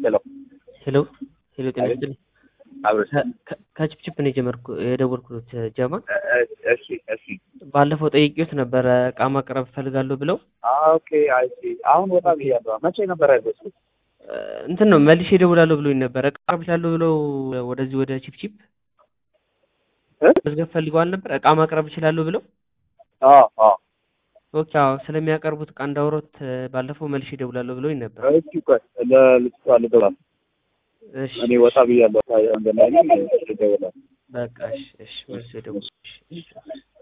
ሄሎ ሄሎ ሄሎ፣ ጤና ይስጥልኝ። አብረሽ ከ- ከችፕችፕ ነው የጀመርኩ የደወልኩት ጀማ። እሺ እሺ ባለፈው ጠይቄዎት ነበረ እቃ ማቅረብ እፈልጋለሁ ብለው ኦኬ አይ ሲ አሁን ወጣ ብያለሁ መቼ ነበር ያዘዝኩት እ፣ እንትን ነው መልሼ እደውላለሁ ብሎኝ ነበረ። እቃ ማቅረብ እችላለሁ ብለው ወደዚህ ወደ ችፕችፕ እ? መዝገብ ፈልገዋል ነበር። እቃ ማቅረብ እችላለሁ ብለው አዎ አዎ ኦኬ፣ አዎ ስለሚያቀርቡት እቃ እንዳወሮት እ፣ ባለፈው መልሼ እደውላለሁ ብሎኝ ነበር። እስኪ ቆይ ለልጅቷ ልደውል እሺ እኔ ወጣ ብያለሁ እንደላይ ልደውላለሁ በቃ እሺ፣ እሺ መልሼ እደውላለሁ። እሺ፣ እሺ